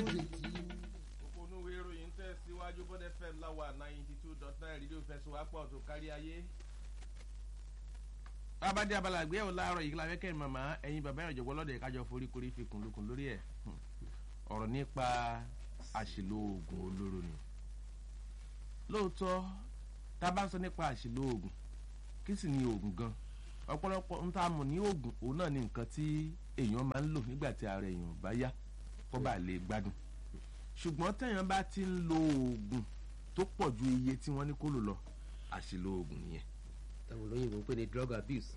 òpònú ìròyìn tẹ̀ síwájú bọ́dẹ fm láwa ninety two dot nine rédíò fẹsùwápọ̀ tó kárí ayé. abadé abala àgbéyẹ̀wò láàárọ̀ yìí lábẹ́ kẹ́rin màmá ẹ̀yin bàbá ìrìnàjò gbọ́lọ́dẹ̀ kájọ forí korí fi kùnlùkùn lórí ẹ̀ ọ̀rọ̀ nípa àṣìlò oògùn olóró ni lóòótọ́ tá a bá ń sọ nípa àṣìlò oògùn kí sì ni oògùn gan ọ̀pọ̀lọpọ̀ ń tá a mọ̀ ní oògùn òun náà ni nǹkan tí èèyàn máa ń lò nígbà tí ara èèyàn bá yá kó bá lè gbádùn ṣùgbọ́n téèyàn bá ti ń lo oògùn tó pọ̀ ju iye tí wọ́n ní kó lò lọ àṣìlò oògùn nìyẹn táwọn olóyìnbó ń pè ní drug abuse.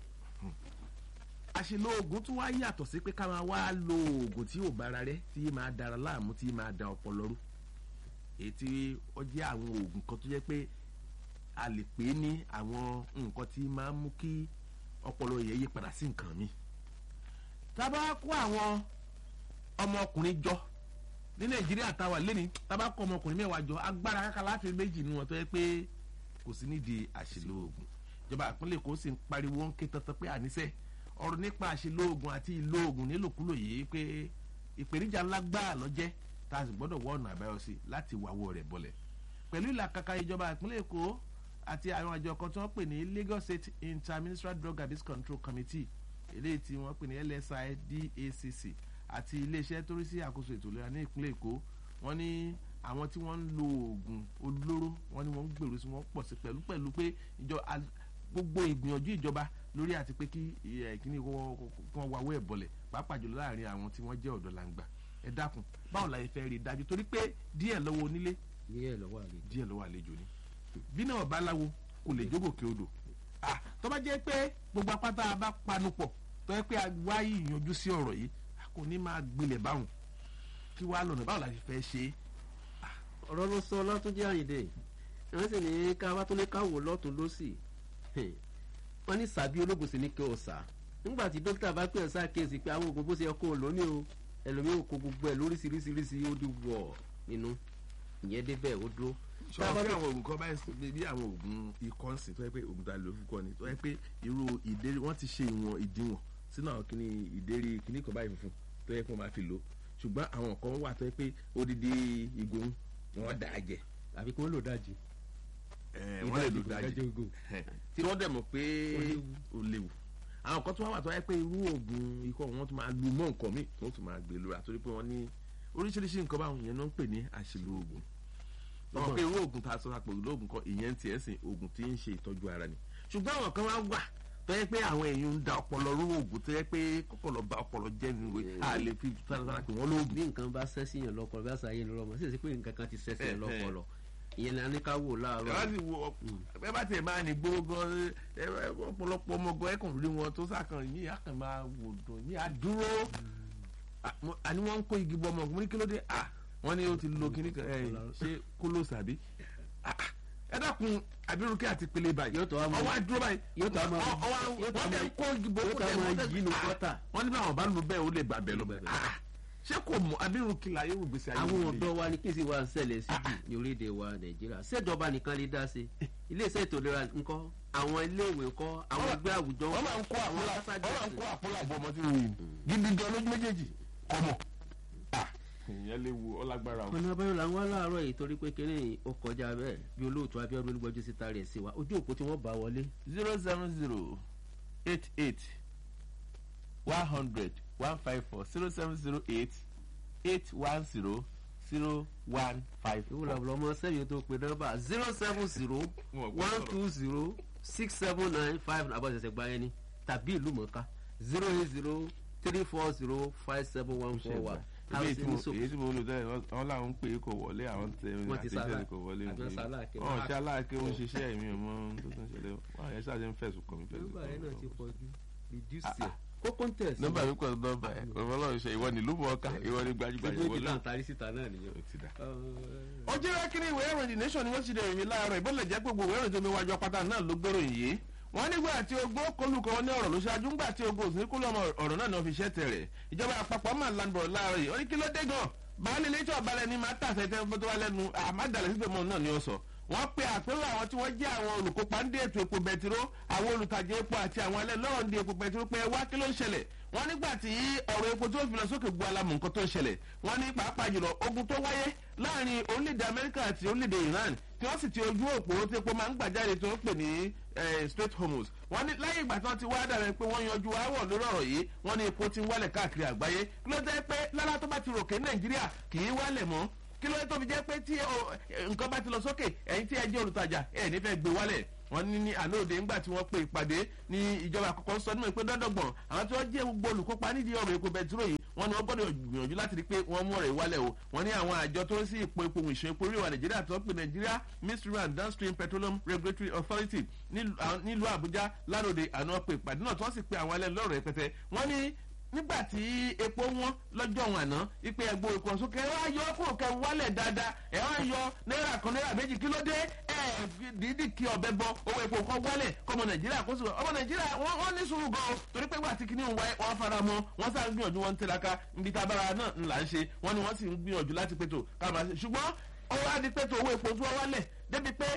àṣìlò oògùn tún wá yàtọ̀ sí pé ká máa wá lo oògùn tí ò bára rẹ tí máa dára láàmú tí máa da ọpọlọ rú èyí tí ó jẹ́ àwọn oògùn kan tó jẹ́ pé a lè pè é ní àwọn nǹkan tí máa ń mú kí ọpọlọ yẹn yí padà sí nǹkan mi. tá a bá kó àwọn ọmọkùnrin jọ ní nàìjíríà táwa lẹ́ni tá a bá kó ọmọkùnrin mẹ́wàá jọ agbára kákà láti méjì nu wọn tó yẹ pé kò sí nídìí àṣìlò oògùn ìjọba ìpínlẹ̀ èkó sì ń pariwo ń ké tantan pé àníṣe ọ̀rọ̀ nípa àṣìlò oògùn àti ìlò oògùn nílòkulò yìí pé ìpèníjà ńlá gbáà lọ́jẹ́ tá a sì gbọ́dọ̀ wọ ọ̀nà àbáyọ sí láti wàwọ́ rẹ̀ bọ̀lẹ̀ pẹ̀lú ìlàkàkà ìjọba ìpínlẹ̀ èkó àti àwọn àjọ kan tí wọ́n pè ní lagos state interministerial drug abuse control committee eléyìí tí wọ́n pè ní lsi dacc àti iléeṣẹ́ tó rí sí àkóso ètò ìlera ní ìpínlẹ̀ èkó wọ́n ní àwọn tí wọ́n ń lo oògùn olóró wọ́n ní wọ́n ń gbèrú sí wọ́n pọ̀ sí pẹ̀lú pẹ̀lú pé ìjọ gbogbo ìgbìyànjú ìjọba lórí àti pé kí kíní wọ́n wáwọ́ ẹ̀ bọ̀lẹ̀ pàápàá jùlọ láàrin àwọn tí wọ́n jẹ́ ọ̀dọ́ làǹgbà ẹ dákun báwo la yẹ fẹ́ rí i dájú torí pé díẹ̀ lọ́wọ́ onílé díẹ̀ lọ́wọ́ àlejò. díẹ̀ lọ́wọ́ àlejò ni bí náà bá láwo kò lè jógòkè odò ah tó bá jẹ́ pé gbogbo apáta bá panu pọ̀ tó yẹ pé wá ìyanjú sí ọ̀rọ̀ yìí kò ní máa gbilẹ̀ báwọn kí wàá lọ́nà báwo la ṣe fẹ́ ṣe é. ọ̀rọ̀ ló sọ látúnjí àyìndé wọ́n sì ní ká wá tó ní ká wò lọ́tún lọ́sì wọ́n ní sàbí ológun sì ní kí o sà nígbà tí dókítà bá pè ọ́ sákèsí pé àwọn oògùn bó ṣe yẹ kó o lò ní o ẹlòmíì kò gbogbo ẹ̀ lóríṣiríṣiríṣi ó di wọ̀ nínú ìyẹn débẹ̀ ó dúró sọ pé àwọn oògùn kan báyìí bí àwọn oògùn ikọ́ ń sìn tó yẹ pé oògùn tá a lò fún kọ́ ni tó yẹ pé irú ìdérí wọ́n ti ṣe ìwọ̀n ìdíwọ̀n sínú àwọn kìíní ìdérí kìíní kan báyìí funfun tó yẹ kó máa fi lò ṣùgbọ́n àwọn kan wà tó yẹ pé odidi ìgò wọn dà á jẹ. àbí kí wọ́n lò dájì. wọ́n lè lò dájì tí wọ́n dẹ̀ mọ̀ pé ó léwu àwọn kan tó wà wà tó yẹ pé irú oògùn ikọ́ wọn tún máa lu mọ́ nǹkan míì tó tún máa gbé lóra torí pé wọ́n ní oríṣiríṣi nǹkan báwọn yẹn náà ń pè ní àṣìlò oògùn wọn pé irú oògùn tá a sọ àpò ìlú oògùn kan ìyẹn ti ẹ̀ sìn oògùn tí ń ṣe ìtọ́jú ara ni ṣùgbọ́n àwọn kan wá wà tó yẹ pé àwọn èèyàn ń da ọpọlọ rú oògùn tó yẹ pé kọ́kọ́lọ́ ba ọpọlọ jẹ́ ni wọ́n a lè fi sárasára pé wọ́n lóògùn. bí nǹkan bá sẹ́sì yàn lọ́pọlọ bí àṣà yẹn lọ́mọ sí èsì pé nǹkan kan ti sẹ́sì yàn lọ́pọlọ ìyẹn ni a ní ká wò láàárọ̀. ẹ bá ti wo ẹ bá tiẹ̀ máa ní gbóró gan ọ̀pọ̀lọpọ̀ ọmọ gan ẹ̀kàn rí wọn tó sàkàn yìí á kàn máa wò dùn yìí á dúró àní wọ́n ń kó igi bọ́ ọmọ mo ní kí ló dé ah wọ́n ní ó ti lo kíní kan ẹ̀ ṣé kóló sàbí ẹ dákun abirunke àti pele báyìí Yóò tó wá mọ- ọwọ́ àdúró báyìí yóò tó wá mọ- ọwọ́ yóò tó wá wọ́n mọ- tẹ̀ kó igi bọ́ yóò tó wá mọ yí inú gọ́tà. wọ́n ní báwọn bá lu bẹ́ẹ̀ ó lè gbà bẹ́ẹ̀ lọ Ó lè gbà bẹ́ẹ̀. Ah, ṣé kò mọ abirunke la yóò gbèsè ayé àwọn òde? ọ̀dọ́ wa ní kí n sì wá ń ṣẹlẹ̀ sí jù ní orílẹ̀-èdè wa nàìjíríà ṣèjọba nìkan lè dá sí iléeṣẹ́ ètò ìlera ńkọ́ àwọn iléèwé ńkọ́ àwọn ẹgbẹ́ àwùjọ wọ́n máa ń kó àpòlà wọ́n aṣáájú máa ń kó àpòlà bọ́ ọmọ tí wọ́n yìí gidi gan lójú méjèèjì kọ́mọ. ìyẹn léwu ọlágbára o. ọ̀nà abẹ́rẹ́ là ń wá láàárọ̀ yìí torí pé kínní ó kọjá bẹ́ẹ̀ bí olóòtú abíọ́dún olúgbọ́jú síta rẹ̀ sí wa ojú òpó tí wọ́n bá wọlé zero seven zero eight eight one hundred one five four zero seven zero eight eight one zero zero one five four. ìwúlò àbúrò ọmọ sẹ́yìn tó pe nọ́mbà zero seven zero Wọn ò gbọ́ one sọ̀rọ̀. two zero six seven nine five àbọ̀sẹ̀sẹ̀ gba ẹni tàbí ìlú mọ̀ọ́ká zero eight zero three four zero five seven one four one. èyí tí mo èyí tí mo lò tẹ́lẹ̀ wọ́n- wọ́n làwọn ń pè é kò wọlé àwọn tẹ Wọ́n ti àtẹ̀jẹ́ sálà- kò wọlé àbí wọ́n sálà kẹ́. wọn ṣe aláàkẹ́ ó ń ṣiṣẹ́ ẹ̀mí ọmọ tó tún ṣẹlẹ̀ wọn àyẹ̀ ṣáà ṣe ń fẹ̀sùn kàn mí fẹ̀sùn nọ́mbà kàn rẹ náà ti mí. pọ̀ jù reduce Ah, ẹ̀ kó contest. nọ́mbà mi kọ́ nọ́mbà ẹ̀ ọlọ́run ṣe ìwọ ni ìlú mọ̀ọ́ká ìwọ ni gbajúgbajà gbogbo ìwọ ibi ló tá à ń tarí síta náà nìyẹn. ó ti dà. Ọ̀, ó jẹ́ kí ni ìwé ìròyìn The nation ni wọ́n ti dẹ̀ rìn láàárọ̀ ìbọ̀lẹ̀ jẹ́ pé gbogbo ìwé ìròyìn tó mi wájú apáta náà ló gbèrò yìí wọ́n nígbà tí ogun kọlùkọ wọn ní ọ̀rọ̀ ló ṣáájú ńgbà tí ogun òsì kúlọ̀ ọmọ ọ̀rọ̀ náà ni wọ́n fi ṣẹ́ tẹ̀rẹ̀ ìjọba àpapọ̀ máa ń lanbọ̀ láàárọ̀ yìí ó ní kí ló dé gan baálé ilé tí ọ̀balẹ̀ ni máa tàṣẹ tẹ́ fọ́tò wá lẹ́nu àmàdàlẹ̀ síbẹ̀ mọ́ náà ni ó sọ wọ́n pe àpérò àwọn tí wọ́n jẹ́ àwọn olùkópa ń dé ètò epo bẹtiró àwọn olùtajà epo àti àwọn alẹ́ lọ́rọ̀ ń dé epo bẹtiró pé ẹ wá kí ló ń ṣẹlẹ̀ wọ́n nígbà tí ọ̀rọ̀ epo tó fi lọ sókè gbọ́ alamọ̀ nǹkan tó ń ṣẹlẹ̀ wọ́n ní pàápàá jùlọ ogun tó wáyé láàrin orílẹ̀-èdè amẹ́ríkà àti orílẹ̀-èdè iran tí wọ́n sì ti ojú òpó tí epo máa ń gbà jáde tó ń pè ní straight hormones wọ́n ní láyé ìgbà tí wọ́n ti wá dàrẹ́ pé wọ́n yanjú aáwọ̀ lórí ọ̀rọ̀ yìí wọ́n ní epo ti ń wálẹ̀ káàkiri àgbáyé kí ló dé pé lára tó bá ti ròkè nàìjíríà kì í wálẹ̀ mọ́ kí ló dé tó fi jẹ́ pé tí nǹkan bá ti lọ sókè ẹ̀yin tí ẹ jẹ́ olùtajà ẹ̀ nífẹ̀ẹ́ gbé wálẹ̀ wọ́n ní ní àlóòde ńgbà tí wọ́n pe ìpàdé ní ìjọba àkọ́kọ́ sọ nímọ̀ pé dọ́dọ̀gbọ̀n àwọn tí wọ́n jẹ́ gbogbo olùkópa nídìí ọ̀rọ̀ epo bẹtiró yìí wọ́n ní wọ́n gbọ́dọ̀ gbìyànjú láti rí pé wọ́n mú ọ̀rẹ́ wálẹ̀ o wọ́n ní àwọn àjọ tó ń sí ipò epo ìṣe epo orí ìwà nàìjíríà tó ń pè nàìjíríà midstream and downstream petroleum regulatory authority nílùú àbújá lánàá àná pe ìpàdé náà tí wọ́n sì pe àwọn ẹlẹ́ni lọ́rọ̀ rẹpẹtẹ wọ́n ní nígbà tí epo wọn lọ́jọ́ wọn àná ipe ẹgbó epo sókè ẹ wá yọ kúrò kẹ wálẹ̀ dáadáa ẹ wá yọ náírà kan náírà méjì kí ló dé ẹ dídì kí ọbẹ̀ bọ owó epo kan wálẹ̀ kọmọ nàìjíríà kó sùn ọmọ nàìjíríà wọ́n ní sùúrù gan o torí pé gbà tí kìíní ń wáyé wọ́n fara mọ́ wọ́n sá ń gbìyànjú wọn ń tẹ̀láka níbi tá a bára náà ńlá ń ṣe wọ́n ní wọ́n sì ń gbìyànjú láti pètò ká máa ṣe ṣùgbọ́n ọwọ́ á di pètò owó epo tí wọ́n wálẹ̀ débi pé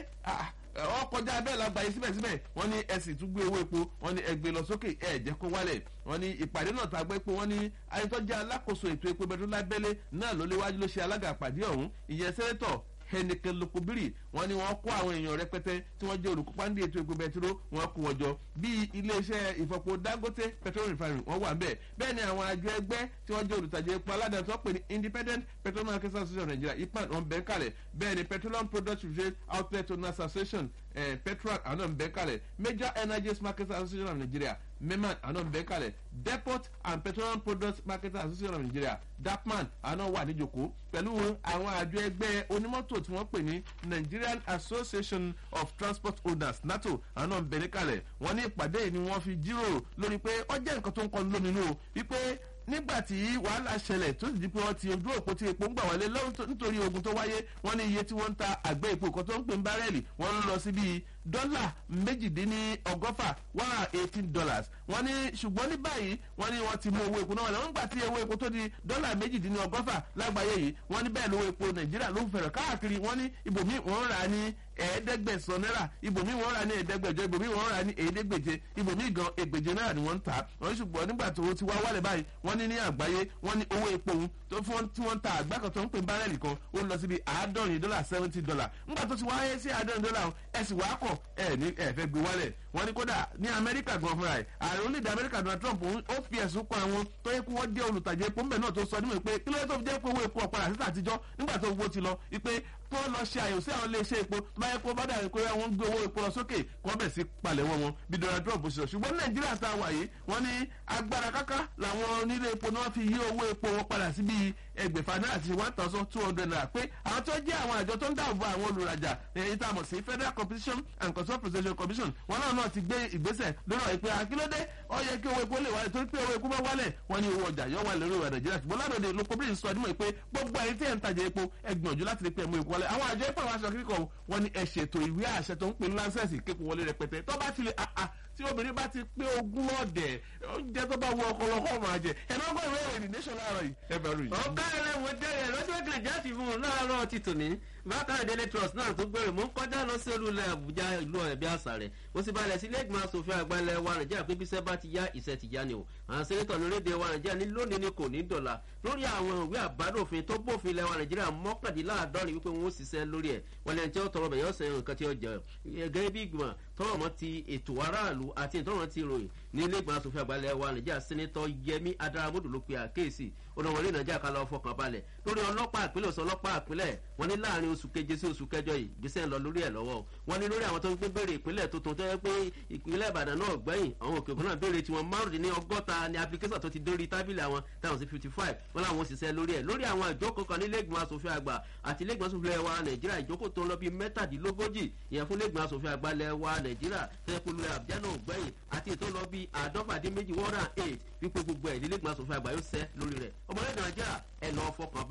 ọ kọjá bẹ́ẹ̀ la gbàyè síbẹ̀síbẹ̀ wọ́n ní ẹ̀sìn tún gbé owó epo wọ́n ní ẹgbẹ́ lọ sókè ẹ̀ jẹ́ kó wálẹ̀ wọ́n ní ìpàdé náà tá a gbé pé wọ́n ní ayétọ́jà alákòóso ètò epo bẹ̀rù lábẹ́lé náà ló léwájú ló ṣe alága àpàdé ọ̀hún ìyẹn sẹ́nẹ́tọ̀ henneken lokobiri wọn ni wọn kó àwọn èèyàn rẹpẹtẹ tí wọn jẹ olùkópa ní ètò epo bẹtiró wọn kó wọn jọ bíi iléeṣẹ ìfọpo dangote petroleum refinery wọn wà bẹẹ bẹẹ ni àwọn àjọ ẹgbẹ tí wọn jẹ olùtajà epo aládàá tí wọn pè ní independent petroleum market association of nigeria ipan wọn bẹ kalẹ bẹẹ ni petroleum product trade outlet owners association eh, petrol àwọn náà ń bẹ kalẹ major energies market association of nigeria meman àwọn náà ń bẹ kalẹ depot and petroleum products market association of nigeria dapman àwọn náà wà níjòkó pẹ̀lú àwọn àjọ ẹgbẹ́ onímọ́tò tí wọ́n pè ní nigerian association of transport owners nato àwọn náà ń bẹ níkàlẹ̀ wọ́n ní ìpàdé yìí ni wọ́n fi jíròrò lórí pé ó jẹ́ nǹkan tó ń kọlu lóminú o wípé nígbà tí wàhálà ṣẹlẹ̀ tó sì di pé wọ́n ti ojú òpó tí epo ń gbà wọlé nítorí ogun tó wáyé wọ́n ní iye tí wọ́n ń ta àgbẹ̀ epo kan tó ń pè ń bárẹ́ẹ̀lì wọ́n ń lọ sí bíi dọ́là méjìdínlọ́gọ́fà one hundred eighteen dollars wọ́n ní ṣùgbọ́n ní báyìí wọ́n ní wọ́n ti mú owó epo náà wọlé wọ́n gbà tí owó epo tó di dọ́là méjìdínlọ́gọ́fà lágbàáyé yìí wọ́n ní bẹ́ẹ̀ lówó epo nàìjíríà ló ń fẹ̀rẹ̀ káàkiri wọ́n ní ibòmí wọ́n rà á ní ẹ̀ẹ́dẹ́gbẹ̀sán náírà ibòmí wọ́n rà ní ẹ̀ẹ́dẹ́gbẹ̀jọ ibòmí wọ́n rà ní ẹ̀ẹ́dẹ́gbẹ̀je ibòmí gan ẹgbẹ̀je náírà ni wọ́n ń tà wọ́n ṣùgbọ́n nígbà tó ti wá wálẹ̀ báyìí wọ́n ní ní àgbáyé wọ́n ní owó epo òun tó fún tí wọ́n ń ta àgbá kan tó ń pè bárẹ̀lì kan ó lọ síbi àádọ́rin dọ́là seventy dollar nígbà tó ti wáyé sí àádọ́rin dọ́là ẹ̀ sì wá kọ̀ ẹ̀ ní ẹ̀ fẹ́ gbé wálẹ̀ wọ́n ní kódà ní amẹ́ríkà gan fúnra ẹ̀ ààrẹ orílẹ̀-èdè amẹ́ríkà donald trump ó fi ẹ̀sùn kan àwọn tó yẹ kí wọ́n jẹ́ olùtajà epo ńbẹ̀ náà tó sọ nímọ̀ pé kí ló yẹ tó fi jẹ́ pé owó epo ọ̀padà síta àtijọ́ nígbà tó owó ti lọ wípé kó lọ ṣe àyẹ̀wò sí àwọn iléeṣẹ́ epo tó bá yẹ kó bá dàrí pé wọ́n ń gbé owó epo lọ sókè kó bẹ̀ sí palẹ̀wọ́ wọn bí donald trump ṣe sọ ṣùgbọ́n nàìjíríà tá a wà yìí wọ́n ní agbára káká làwọn onílé epo náà fi yí owó epo wọn padà sí bíi ẹgbẹ̀fà náírà sí one thousand two hundred naira pé àwọn tó jẹ́ àwọn àjọ tó ń dáàbò àwọn olùrajà èyí tá a mọ̀ sí federal competition and consumer protection commission wọn náà náà ti gbé ìgbésẹ̀ lórí ọ̀ ìpè àkílódé ó yẹ kí owó epo lè wálẹ̀ torí pé owó epo bá wálẹ̀ wọ́n ní owó ọjà yọ wà lórí ìwà nàìjíríà ṣùgbọ́n ládòde lóko bí sọ ọdún mọ̀ pé gbogbo ẹ̀yin tí ẹ̀ ń tajà epo ẹ gbìyànjú láti rí pé ẹ̀mú epo wálẹ̀ àwọn àjọ epo àwọn aṣọ kíkọ wọn ni ẹ ṣètò ìwé àṣẹ tó ń pè ní láńsẹ̀sì kéko wọlé rẹpẹtẹ tó bá ti lè àà tí obìnrin bá ti pé ogún ọ̀dẹ̀ oúnjẹ tó bá wọ ọkọlọ kọ́ máa jẹ ẹ̀ náà gbọ́ ìwé ìròyìn nation láàárọ̀ yìí ẹ bẹ̀rù yìí. ọ̀gá ẹ̀rẹ́ mo jẹ́rìí lọ́jọ́ kẹjá ti fún un láàárọ̀ ti tòní bákan daily trust náà tó gbèrè mú kọjá lọ sí olùlẹ̀ àbújá ìlú ẹ̀bí àṣà rẹ̀ mo sì balẹ̀ sí ilé ìgbìmọ̀ asòfin àgbà ilẹ̀ wa nàìjíríà pé bíṣẹ́ bá ti yá ìṣẹ́ ti yá ni o àwọn sẹ́nẹ́tọ̀ lórílẹ̀‐èdè wa nàìjíríà ní lónìí ni kò ní dọ̀là lórí àwọn ìwé àbádòfin tó bófin ilẹ̀ wa nàìjíríà mọ́kàndínláàdọ́rin wípé wọ́n ó ṣiṣẹ́ lórí ẹ̀ wọ́n lẹ́ni tí ó tọrọ bẹ̀ yọ́ sẹ́yìn nǹkan tí ó jẹ gẹ́gẹ́ bí ìgbìmọ̀ tọrọ mọ́ ti ètò aráàlú àti ìtọrọ ti ròyìn ní ilé ìgbìmọ̀ asòfin àgbà ilẹ̀ wa nàìjíríà sẹ́nẹ́tọ̀ yẹmi adaramodo ló pe àkéèsì ọ̀nàwọlé nàìjíríà kan lọ fọkàn balẹ̀ lórí ọlọ́pàá ìpínlẹ̀ ọ̀sán ọlọ́pàá ìpínlẹ̀ wọn ní láàrin oṣù keje sí oṣù kẹjọ yìí gbèsè ń lọ lórí ẹ̀ lọ́wọ́ wọn ní lórí àwọn tó ń gbé béèrè ìpínlẹ̀ tuntun tó yẹ pé ìpínlẹ̀ ìbàdàn náà gbẹ̀yìn àwọn òkè òkun náà béèrè tiwọn márùndínní ọgọ́ta ní application tó ti dórí tábìlì àwọn táwọn sí fifty five wọn làwọn òṣìṣẹ́ lórí ẹ̀ lórí àwọn ìjókòó kan nílé ìgbìmọ̀ asòfin àgbà àti ilé ìgbìmọ̀ asòfin wa nàìjíríà ìjókòó tó ń lọ bíi mẹ́tàdínlógójì ìyẹn fún ilé ìgbìmọ̀ asòfin àgbà lẹ̀ wa nàìjíríà tẹ́kùlẹ̀ àbújá náà gbẹ̀yìn àti ètò lọ bíi àádọ́fàdínméjì one hundred and eight wípé gbogbo ẹ̀ nílé ìgbìmọ̀ asòfin àgbà yóò ṣẹ́ lórí rẹ̀ ọmọlẹ́dẹ̀ nàìjíríà ẹ̀ lọ́ọ́ fọkàn balẹ̀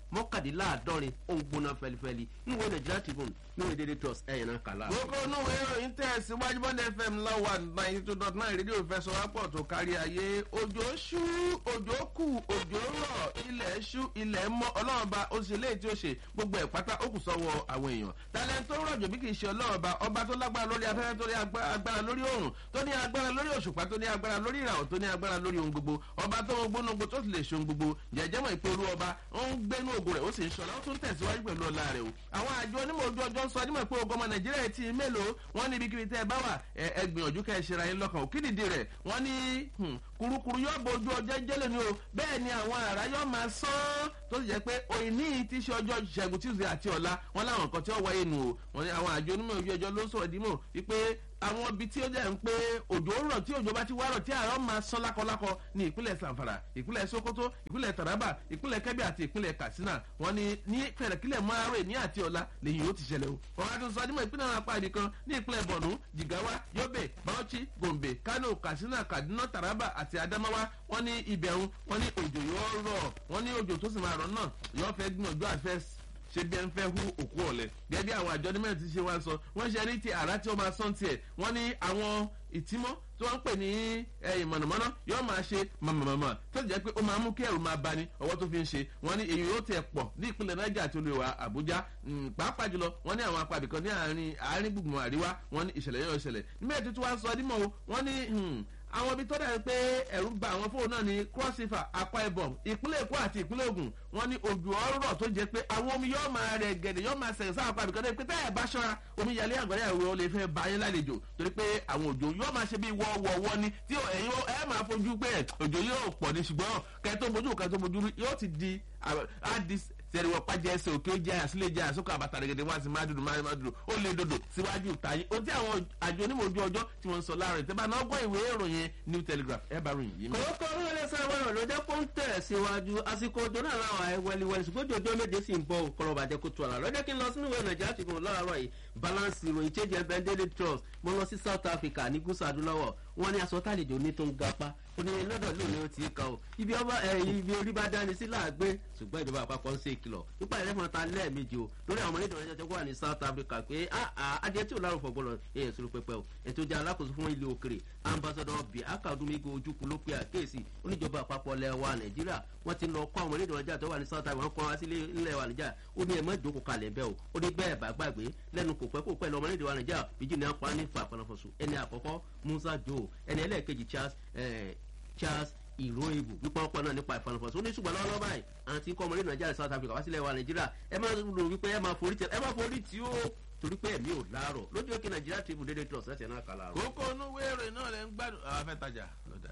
mọ́kàdínláàádọ́rin ó ń gbóná fẹlifẹli níwèé nàìjíríà tribune níwèé dédé trust ẹ̀yìn náà kàlá. gbogbo onúwé ìròyìn tẹ̀ síwájú bọ́ndẹ̀ fm lọ́wọ́ ninety two dot nine rédíò fẹsọ̀wápọ̀ tó kárí ayé òjò ṣú òjò kù òjò rọ̀ ilẹ̀ ṣú ilẹ̀ mọ́ ọlọ́ọ̀ba ó ṣe léyìí tí ó ṣe gbogbo ẹ̀ pátá ó kù sọ́wọ́ àwọn èèyàn talẹ̀ tó rọ̀jò bí kì í ṣe ọlọ́ọ̀ba ọba tó lágbára lórí afẹ́fẹ́ tó ní agbára lórí òòrùn tó ní agbára lórí òṣùpá tó ní agbára lórí ìràwọ̀ tó ní agbára lórí ohun gbogbo ọba tó ń gbónúgbò tó sì lè ṣe ohun gbogbo jẹjẹ mọ̀ ìpè olú ọba ó ń gbénú ògo rẹ̀ ó sì ń ṣọlá ó tún tẹ̀síwájú pẹ̀lú ọlá rẹ̀ o àwọn àjọ onímọ̀ ojú ọjọ́ ń sọ onímọ̀ pé ogun ọmọ nàìjíríà ti mélòó wọ́n ní ibikíbi tẹ́ ẹ bá wà ẹ gbìyànjú kẹ́ ẹ ṣe ra yín lọ́kàn òkìdìdì rẹ̀ wọ́n ní kurukuru yóò bo ojú ọjọ́ jẹ́lẹ̀ ni o bẹ́ẹ̀ ni àwọn àrà yóò máa sán tó sì jẹ́ pé òyìnbí ti ṣe ọjọ́ ṣẹ́gun tuesday àti ọ̀la wọn láwọn nǹkan tí ó wáyé nù o wọ́n ní àwọn àjọ onímọ̀ ojú ọjọ́ ló ń sọ̀rọ̀ dímọ̀ wípé àwọn ibi tí ó jẹ́ ń pé òjò rọ̀ tí òjò bá ti wá rọ̀ tí àárọ̀ máa sán lákọlákọ ní ìpínlẹ̀ sanfara ìpínlẹ̀ sokoto ìpínlẹ̀ taraba ìpínlẹ̀ kebbi àti ìpínlẹ̀ katsina wọn ni ní fẹ̀rẹ̀kílẹ̀ márùn ní àti ọ̀la lèyìn yóò ti ṣẹlẹ̀ o wọn á tún sọ nímọ̀ ìpínlẹ̀ àwọn apá ibìkan ní ìpínlẹ̀ borno jigawa yobe bauchi gombe kano katsina kaduna taraba àti adamawa wọn ní ibẹ̀rún wọn ní òjò yóò rọ̀ wọn ní òjò tó sì máa rọ̀ náà yóò fẹ́ gbìyànjú àfẹ́ ṣe bí ẹ ń fẹ́ hu òkú ọ̀lẹ̀ gẹ́gẹ́ bí àwọn àjọ onímọ̀ ti ṣe wá sọ wọ́n ṣe ní ti àrà tí ó máa sán tiẹ̀ wọ́n ní àwọn ìtímọ́ tí wọ́n ń pè ní mọ̀nàmọ́ná yóò máa ṣe mọ̀mọ̀mọ̀ tó jẹ́ pé ó máa mú kí ẹ̀rù máa bani ọwọ́ tó fi ń ṣe wọ́n ní èyí yóò tẹ̀ pọ̀ ní ìpínlẹ̀ niger àti olùwà àbújá pàápàá jùlọ wọ́n ní àwọn apàbí kan ní àárín àárín gbùngbùn àríwá wọ́n ní ìṣẹ̀lẹ̀ yóò ṣẹlẹ̀ níbẹ̀ tuntun wá sọ dímọ̀ wọ́n ní àwọn ibi tó dẹ̀ pé ẹ̀rù ń ba àwọn fóònù náà ní cross river akwa ibom ìpínlẹ̀ èkó àti ìpínlẹ̀ ogun wọn ní ojú ọ̀rọ̀ tó jẹ́ pé àwọn omi yóò máa rẹ̀ gẹ̀dẹ̀ yóò máa sẹ̀yìn sáà pàbí kan dé pé tẹ́ ẹ̀ bá ṣọ́ra omi yàlẹ́ àgbẹ̀rẹ̀ ẹ̀rọ lè fẹ́ ba yín lálejò torí pé àwọn òjò yóò máa ṣe bí wọ́wọ́wọ́ ni tí ẹ̀yin ẹ̀ máa fojú pé òjò yóò pọ̀ ní ṣùgbọ́n kẹ́ tó mojú kẹ́ tó mojú yóò ti di sẹ́ni wọ́n pàjẹ́ ẹsẹ̀ òkè ó jẹ́ àsílẹ̀ jẹ́ àsókò àbàtà rẹ̀gẹ̀dẹ̀ wọ́n á sì máa dùdù máa dùdù ó lè dòdò síwájú tàyín ohun tí àwọn àjọ onímọ̀ ojú ọjọ́ tí wọ́n ń sọ láàrin tẹ́ bá náà gbọ́ ìwé ìròyìn new telegraph ẹ bá ròyìn yìí. kòókò orí ẹlẹ́sẹ̀ wẹ̀rọ̀ ló jẹ́ kó ń tẹ̀ síwájú àsìkò òjò náà láwọn ẹ̀ wẹliwẹli ṣùgbọ́n òjò méje sì ń bọ̀ kọ́lọ́ bàjẹ́ kó tu àlà lọ́jọ́ kí n lọ sínú ìwé nàìjíríà ti gùn lọ́rọ̀ yìí balance ìròyìn change and bend daily trust mo lọ sí south africa ní gúúsù adúláwọ̀ wọ́n ní aṣọ tàlejò ní tó ń gapá ó ní lọ́dọ̀ lónìí ó ti kà ó ibi ọba ibi orí bá dání sí láàgbé ṣùgbọ́n ìjọba àpapọ̀ ń ṣe ìkìlọ̀ nípa ìrẹ́fọ̀n ta lẹ́ẹ̀mejì o lórí àwọn onídìrí ọjọ́ tó wà ní south africa pé adìẹ tí ò lárò fọgbọ́n èèyàn sọ̀rọ̀ pẹpẹ o ètò ìjà alákòóso fún ilé òkèrè ambassador bíi akadumego ojúkú ló pe àkéèsì oníjọba àpapọ̀ lẹ́wà nàìjíríà wọ́n ti lọ kọ́ àwọn onídìrí ọjọ́ tó wà ní south africa wọ́n kọ́ wá sí ilẹ̀ wà nàìjíríà ó ní ẹ̀mọ́ ìjókòó kalẹ̀ bẹ́ẹ̀ o ó ní bẹ́ẹ̀ bá gbàgbé lẹ́nu kò pẹ́ kò pẹ́ lọ́mọ onídìrí wà nàìjíríà bíjì ní apá ní fa àpàlọ́fọ̀sù ẹni àkọ́kọ́ musa joe ẹni ẹlẹ́ẹ̀kejì charles charles ìró ebù wípé ọ̀pọ̀ náà nípa ìfanafọ̀sọ ó ní ṣùgbọ́n lọ́wọ́ báyìí àti kọ́ ọmọdé nàìjíríà south africa wá sílẹ̀ wa nàìjíríà ẹ máa rò wípé ẹ máa forí tẹ ẹ máa forí tí ó torí pé ẹ̀mí ò láàárọ̀ lójú òkè nàìjíríà tìbù dédé tó ọ̀sẹ̀ tẹ̀ náà kà láàárọ̀. kókó inú wéèrè náà lè ń gbádùn àwọn afẹ́tajà lọ́dà.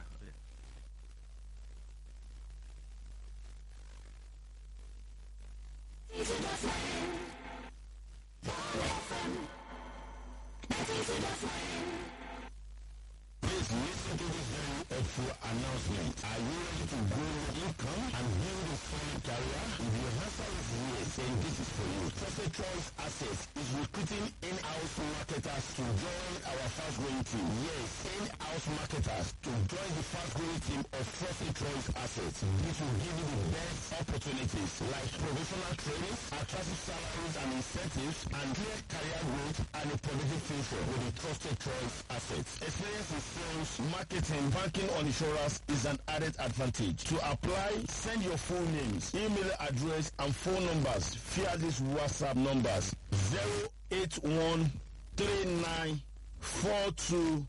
Please listen to this very helpful announcement. Are you ready to grow your income and build a solid career? If your answer is yes, then this is for you. Trusted Choice Assets is recruiting in-house marketers to join our fast-growing team. Yes, in-house marketers to join the fast-growing team of Trusted Choice Assets. This will give you the best opportunities like professional training, attractive salaries and incentives, and clear career growth and a positive future with the Trusted Choice Assets. Experience in sales, marketing, banking or insurance is an added advantage. To apply, send your full names, email address and phone numbers via these WhatsApp numbers 081 39 42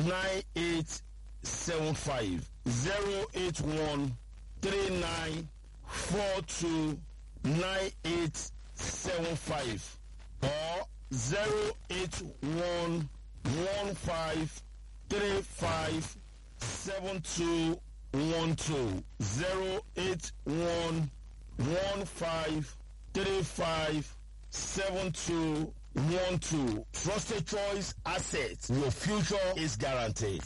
9875 081 39 42 9875 or 081 15 three five seven two one two zero eight one one five three five seven two one two trusted choice assets your future is guaranteed.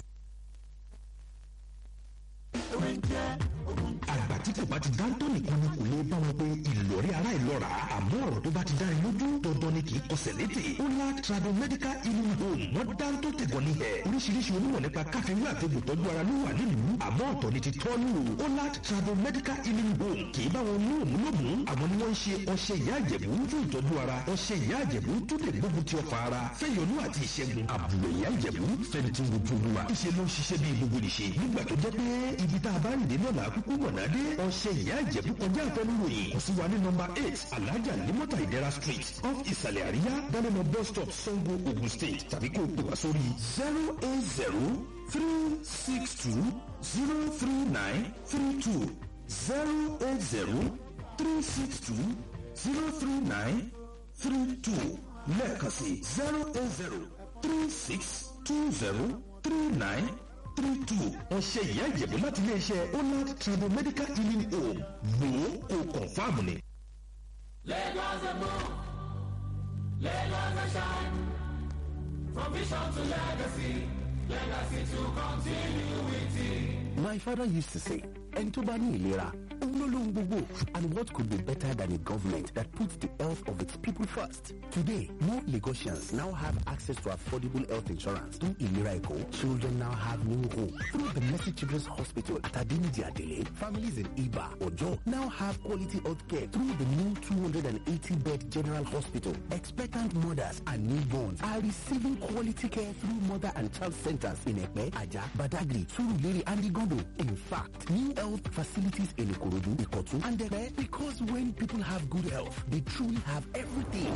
àgbà tí kò bá ti dáńtọ́ nìkan ni kò lè bá wọn pé ìlọrí ará ìlú lọ́ra àmọ́ ọ̀rọ̀ tó bá ti dáni lójú dandan ni kì í kọsẹ̀ létè Olat Trado Medical Healing Home wọ́n dá tó tẹ̀gọ́ ní ẹ̀ oríṣiríṣi onímọ̀ nípa káfíńwé àti ìtọ́jú ara ló wà nílùú àmọ́ ọ̀tọ̀ ni ti tọ́lù Olat Trado Medical Healing Home kì í bá wọn mú òmùlòmù àwọn ni wọ́n ń ṣe ọṣẹ ìyá àjẹ̀bú fún ìtọ́jú ara ọṣẹ ìyá àjẹ̀bú tó lè gbógun ti ọ̀fà ara fẹ́yọnú àti ìṣẹ́gun àbúrò ìyá àjẹ̀bú fẹ́ni tí ń wojú olúwa ìṣe ló ń ṣiṣẹ́ bí gbogbo nìṣe nígbà tó jẹ́ pé ibi tá a bá rìn dé náà là á kúkú mọ̀nà dé ọṣẹ ìyá àjẹ̀bú kọjá àfẹnuròyìn kò sí wa ní nọmba eight alájà limota ìdẹ́ra street off ìsàlẹ̀ àríyá dánimọ bus stop sango ogun state tàbí kó o pè wá sórí zero eight zero three six two zero three nine three two zero eight zero three six two zero three nine three two lẹ́ẹ̀kan sí zero eight zero three six two zero three nine three two ọ̀sẹ̀ ìyá ìjẹ̀bú láti iléeṣẹ́ onad tribal medical healing home wò ó kó kọ̀ǹfàmù ni. Lagos and more. Lagos and shine. From vision to legacy. Legacy to continuity. My father used to say, ẹni tó bá ní ìlera, òun ló lóhun gbogbo. And what could be better than a government that puts the health of its people first? Today, more Lagosians now have access to affordable health insurance. Through Ilera Eco, children now have new hope. Through the Mercy Children's Hospital at Adinidi Adele, families in Iba, Ojo now have quality health care. Through the new 280-bed General Hospital, expectant mothers and newborns are receiving quality care through mother and child centers in Epe, Aja, Badagri, Surulere, and Igondo. In fact, new health facilities in Ikorodu, Ikotu, and Epe because when people have good health, they truly have everything.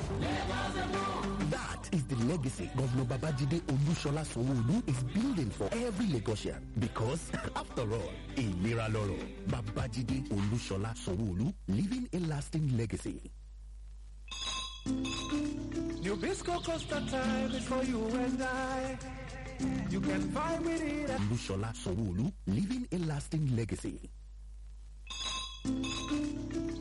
That is the legacy Governor Babajide Olushola Sanwo-Olu is building for every Lagosian. Because, after all, ìlera lọ́rọ̀. Babajide Olushola Sanwo-Olu, leaving a lasting legacy. Nabisco Costa time before you and I. You can find me there. Olushola Sanwo-Olu, leaving a lasting legacy.